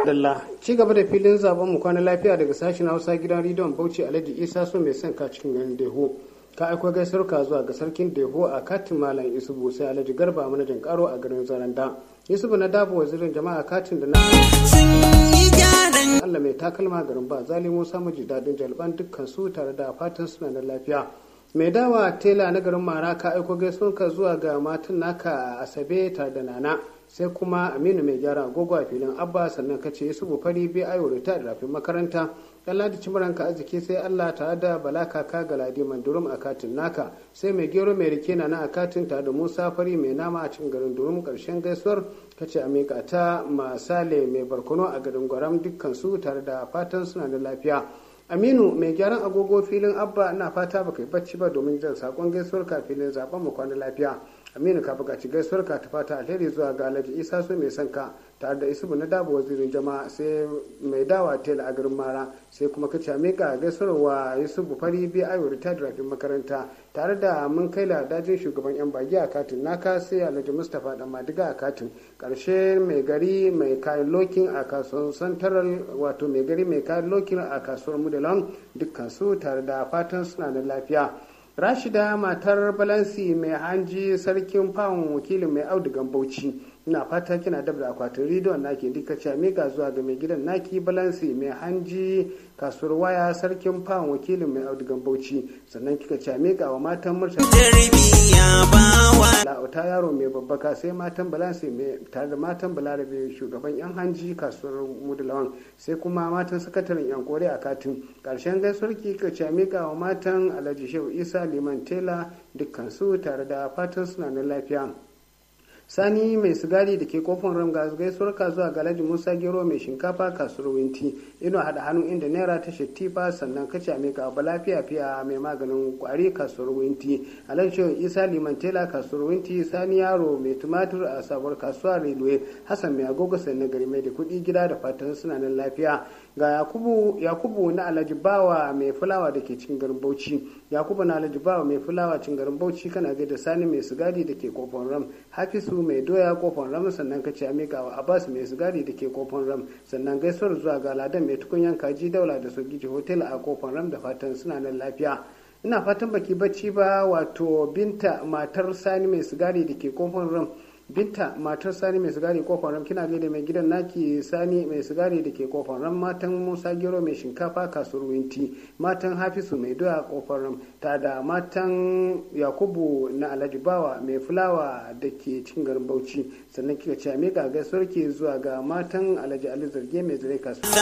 Dalla ci gaba da filin zaben mu kwana lafiya daga sashen Hausa gidan rediyon Bauchi Alhaji Isa so mai son ka cikin garin Deho. Ka aiko gaisuwar ka zuwa ga sarkin Deho a katin Malam Isubu sai Alhaji Garba manajan karo a garin Zaranda. Yusufu na dabo wazirin jama'a katin da na Allah mai takalma garin ba zali Musa miji dadin jalban dukkan su tare da fatan suna da lafiya. Mai dawa tela na garin Mara ka aiko gaisuwar ka zuwa ga matan naka a Asabe tare da Nana. sai kuma aminu mai gyara agogo a filin abba sannan ka ce yusufu fari bi ayo da rafin makaranta dan ladi cimuranka arziki sai allah tare da bala kaka ga ladi mandurum a katin naka sai mai gero mai rike na na a katin tare da musa fari mai nama a cikin garin durum karshen gaisuwar ka ce amika ta masale mai barkono a garin gwaram dukkan su tare da fatan suna da lafiya aminu mai gyaran agogo filin abba ina fata baka yi bacci ba domin jan sakon gaisuwar ka filin zaben mu kwana lafiya aminu ka buƙaci gaisuwar ka ta fata alheri zuwa ga alhaji isa so mai son ka tare da isubu na dabo wazirin jama'a sai mai dawa tela a garin mara sai kuma ka came ka gaisuwar wa yusufu fari bi ayo retired rafin makaranta tare da mun kai ladajin shugaban yan bagi a katin naka sai alhaji mustapha dan madiga a katin karshe mai gari mai kayan lokin a kasuwar santaral wato mai gari mai kayan lokin a kasuwar mudalan dukkan su tare da fatan suna da lafiya rashida matar balansi mai hanji sarkin fawon wakilin mai audugan bauchi ina fata kina dab da akwatin rediyon naki duka ce miga zuwa ga mai gidan naki balansi mai hanji kasuwar waya sarkin fawon wakilin mai audugan bauchi sannan kika ce miga wa matan murtala la'auta yaro mai babbaka sai matan balansi mai tare da matan balarabe shugaban yan hanji kasuwar mudulawan sai kuma matan sakataren yan kore a katin karshen gaisuwar kika ce miga wa matan alhaji shehu isa liman tela dukkan su tare da fatan suna na lafiya sani mai sigari da ke kofin ramga gaisuwar zuwa ga alhaji musa gero mai shinkafa kasuwar winti ino hada hannu inda naira ta shattifa sannan kace a meka ba lafiya fiya mai maganin kwari kasuwar winti alhaji shehu isa liman tela kasuwar winti sani yaro mai tumatur a sabuwar kasuwa railway hassan mai agogo sannan gari mai da kuɗi gida da fatan suna nan lafiya ga yakubu yakubu na alhaji bawa mai fulawa da ke cikin garin bauchi yakubu na alhaji bawa mai fulawa cikin garin bauchi kana gaida sani mai sigari da ke kofin ram hafisu mai doya kofin ram sannan ka ce amika wa abbas mai sigari da ke kofin ram sannan gaisuwar zuwa ga ladan mai tukunyan kaji daula da sogiji hotel a kofin ram da fatan suna nan lafiya ina fatan baki bacci ba wato binta matar sani mai sigari da ke kofin ram binta matar sani mai sigari kofar ram kina gaida mai gidan naki sani mai sigari da ke kofar ram matan musa gero mai shinkafa kasuwar winti matan hafisu mai doya kofar ram ta da matan yakubu na alhaji bawa mai fulawa da ke cikin garin bauchi sannan kika ce miƙa gaisuwar ke zuwa ga matan alhaji ali zarge mai zare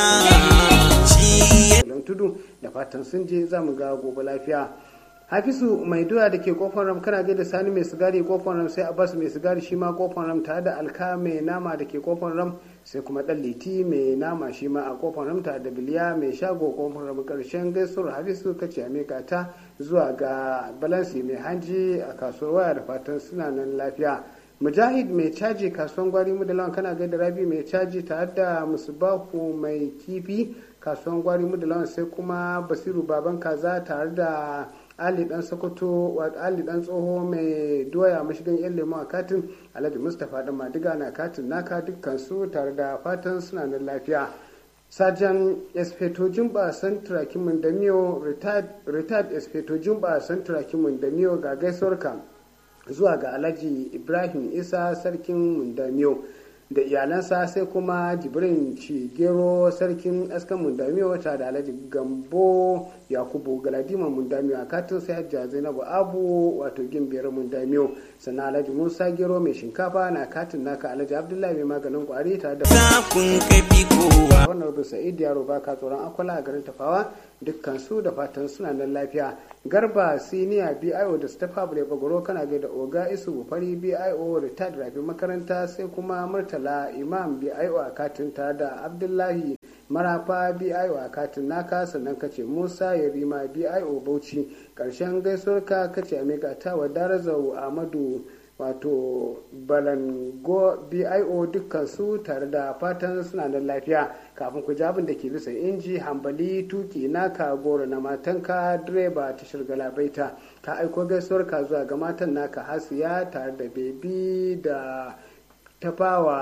kasuwar tudu da fatan sun je za mu ga gobe lafiya hafisu mai doya da ke kofar ram kana gaida sani mai sigari kofar ram sai abbas mai sigari shi ma kofar ram tare da alka mai nama da ke kofar ram sai kuma dan liti mai nama shi ma a kofar ram tare da biliya mai shago kofar ram karshen gaisuwar hafisu kace a ta zuwa ga balansi mai hanji a kasuwar waya da fatan suna nan lafiya mujahid mai caji kasuwan gwari mudalawan kana gaida rabi mai caji tare da musubahu mai kifi kasuwan gwari mudalawan sai kuma basiru baban kaza tare da ali dan sokoto ali dan tsoho mai doya mashigan yan lemo a katin alhaji mustapha dan madiga na katin naka dukkan su tare da fatan suna nan lafiya sajan espeto jumba santra kimin da miyo retired espeto jumba santra kimin da miyo ga gaisuwarka zuwa ga alhaji ibrahim isa sarkin mundamiyo da iyalansa sai kuma jibrin cigero sarkin askan mundamiyo wata da alhaji gambo yakubu galadima mundamiyo a katin sai hajja zainabu abu wato gimbiyar mundamiyo sannan alhaji musa gero mai shinkafa na katin naka alhaji abdullahi mai maganin kwari tare da wannan rubin sa'id yaro baka tsoron akwala a garin tafawa dukkan su da fatan suna nan lafiya garba siniya bio da stafa bule bagoro kana gaida oga isu fari bio retired rafi makaranta sai kuma murtala imam bio a katin ta da abdullahi marafa bio a katin naka sannan kace musa yarima bio bauchi karshen gaisuwarka kace amiga ta wa darazau amadu wato balango bio dukkan su tare da fatan suna da lafiya kafin ku abin da ke bisa inji hambali tuki naka goro na matanka direba ta shirgala baita ka aiko gaisuwar ka zuwa ga matan naka hasiya tare da bebi da tafawa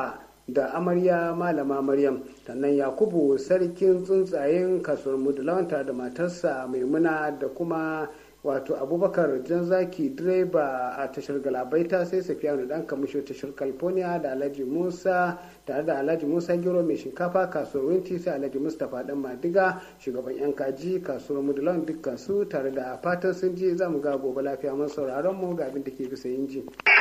da amarya malama maryam sannan yakubu sarkin tsuntsayen kasuwar mudulawanta da matarsa maimuna da kuma wato abubakar janzaki direba a tashar galabaita sai safiyanu dan kamisho tashar california da alhaji musa tare da alhaji musa giro mai shinkafa kasuwar winti sai alhaji mustapha dan madiga shugaban yan kaji kasuwar mudulan dukkan su tare da fatan sun ji za mu ga gobe lafiya mun sauraron mu ga abin da ke bisa yin ji.